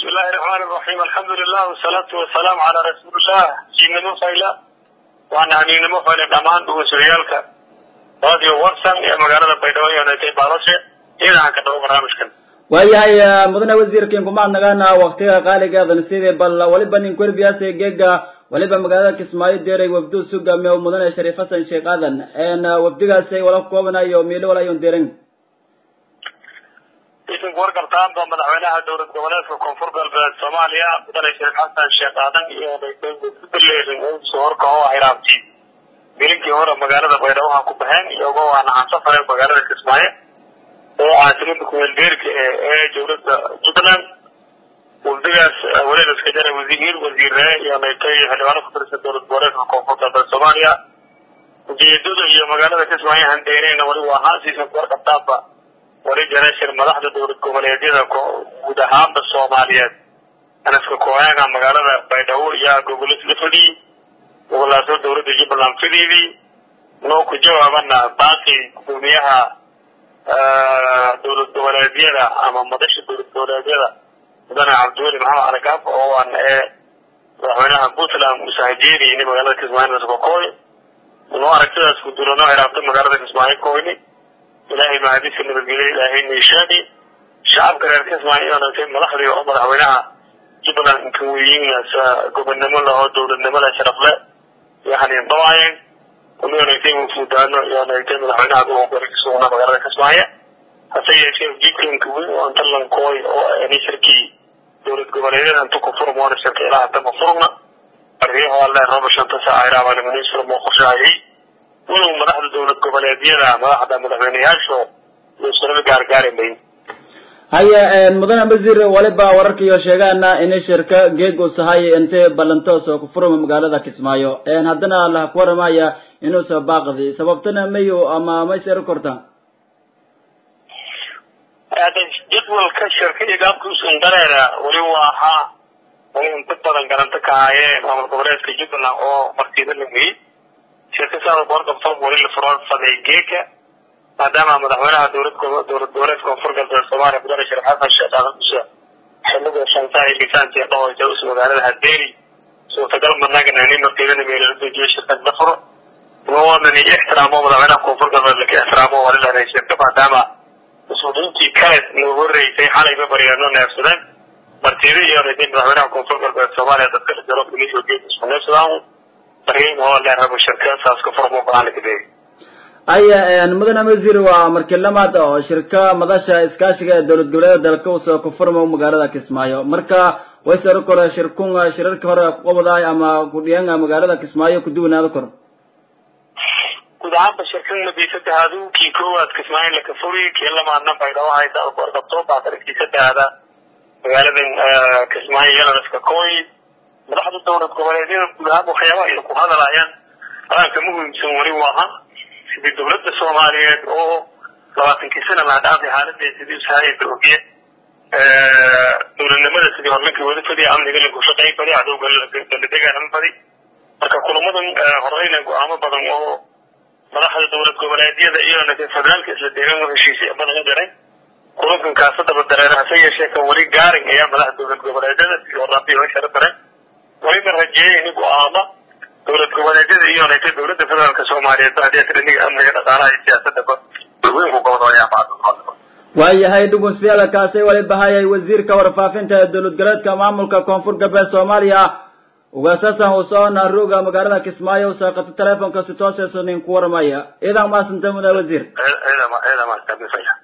بسم الله الرحمن الرحيم الحمد لله والصلاة والسلام على رسول الله جينا مفايلة وأنا عنين مفايلة دمان وسريالك راديو ورسن يا مقالة بيدوية يا نتي بالاسة إذا عن كتب برامجكم waayahay mudane wasiirkiin kumaad nagaana waktiga qaaligeedan sidii bal waliba nin kwerbiyaase geega waliba magaalada kismaayo deeray wafdu sugame oo mudane shariif xasan sheekh aadan wafdigaasay wala koobanayo miilo wala ayun deeran idinku wargartaan ba madaxweynaha dowlad goboleedka koonfur galbeed soomaaliya mudane shariif xasan sheekh aadan iyo daleerin soo horkaco hiraabti bilinkii hore magaalada baydhabo ha ku baxeen iyagoo aan aan safareen magaalada kismaayo oo caasimada kumeelbeerka ee dowladda puntland wafdigaas waliba iska jara wasiir wasiire iyo naytay xildhibaano ku tirsan dowlad goboleedka koonfur galbeed soomaaliya ujeedada iyo magaalada kismaayo handeeneyna wali waa haasiisa kuwarqabtaanba wali jareeshir madaxda dowlad goboleedyada guud ahaanba soomaaliyeed anaska kooyaga magaalada baydhabo iyo gobolis la fadhiyey gobolaasoo dowladda jubbaland fideedii noo ku jawaabana baaqi gudoomiyaha dowlad goboleedyada ama madasha dowlad goboleedyada mudane cabdiweli maxamed calikaaf oo aan ee madaxweynaha puntland musahajeediyni magaalada kismaayo naskakooy noo aragtidaas gudula noo xiraabtay magaalada kismaayo kooyni ilaahay mahadiska nabadgelya ilaahay niishaadi shacabka reer kismaayo inanatay madaxdii oo madaxweynaha jubbaland inkaweyinas gobonnimo lahoo dowladnimo leh sharaf leh yani dawaayeen unanagtay wufuudaano iyo nagtay madaxweynaha gobolka kasugna magaalada kismaayo hase yeeshee ujeedkanka weyn oo antallankooy oo ani shirkii dowlad goboleedyada inta ku furm waana shirka ilaa hadda ma furna arriyaha alle raba shanta saaca iraabana minister moo qorshaayay walow madaxda dowlad goboleedyada madaxda madaxweyneyaasho loosanaba gaargaari mayn haya mudane wasiir waliba wararkiyo sheegaana inay shirka geeg uu sahay intay ballantoos oo ku furma magaalada kismaayo haddana la ku waramaya inuu soo baaqdi sababtana mayu ama maysero korta jadwalka shirka iyo gaabkuusan dareera wali waa ahaa wali inta badan garanto ka haayeen maamul goboleedka jubbaland oo martiida la geeyey shirka saada boorqabto wali la fursaday geeka maadaama madaxweynaha dowlad dowlad goboleedka koonfur galbeed soomaaliya mudane sheekh xasan sheekh aadan dusha xiliga shantaa iyo lisaantii dhahoysa us magaalada hadeeri suurtagal managana nin martiidana meelala dejiyo shirkad la furo waana ixtiraamo madaxweynaha koonfur galbeed laka ixtiraamo wali la shirka maadaama mas-uuliyiintii kale loo horeysay xalayba baryaano neefsadeen martiida iyo raday madaxweynaha koonfur galbeed soomaaliya dadka dhasaro kulisoo geed isku neefsadaan baryayn oo le rabo shirka saas ka furmo go-aan ka deegi haya mudane wasiir waa markii lamaad oo shirka madasha iskaashiga ee dowlad goboleeda dalka usoo ku furmo magaalada kismaayo marka waysaro kore shirkun shirarka hore kuqabadaay ama kudhiyan magaalada kismaayo kuduwanaado kor guud ahaanba shirkan madiisadahaadu kii koowaad kismaayo laka furi kii lamaadna baydhabo haysa warqabto baatarkii saddexda magaaladan kismaayo yalanaska kooy madaxda dowlad goboleedyada guud ahaan waxyaabaha ay ku hadalayaan qaranka muhiimsan weli waaha sidii dowladda soomaaliyeed oo labaatankii sana laha dhaafay xaaladee sidii usahaayada ogiye dowladnimada sidii horlinkii wada fadiya amniga lagu shaqey badi cadowga daladegaan badi marka kulamadan horeyna go-aamo badan oo madaxda dowlad goboleedyada iyo federaalka isla deegaan oo heshiisay badan diray kulankan kaasadaba dareer hase yeeshee kan weli gaarin ayaa madaxda dowlad goboleedyada sidii horaabay way shara dareen weliba rajeeyay in go-aamo dowlad goboleedyada iyo naytay dowladda federaalka soomaaliyeed hadii triniga amniga dhaqaalaha iyo siyaasadaba weynku gobodooyaa bacda waayahay dhugunsiyaada kaasay waliba hayay wasiirka warfaafinta ee dowlad goboleedka maamulka koonfur galbeed soomaaliya ugaasasan uu socona ruuga magaalada kismaayo usaaqato telefonka si tooseeso nin ku waramaya idan maasanta muda wasiir ciidama ciidama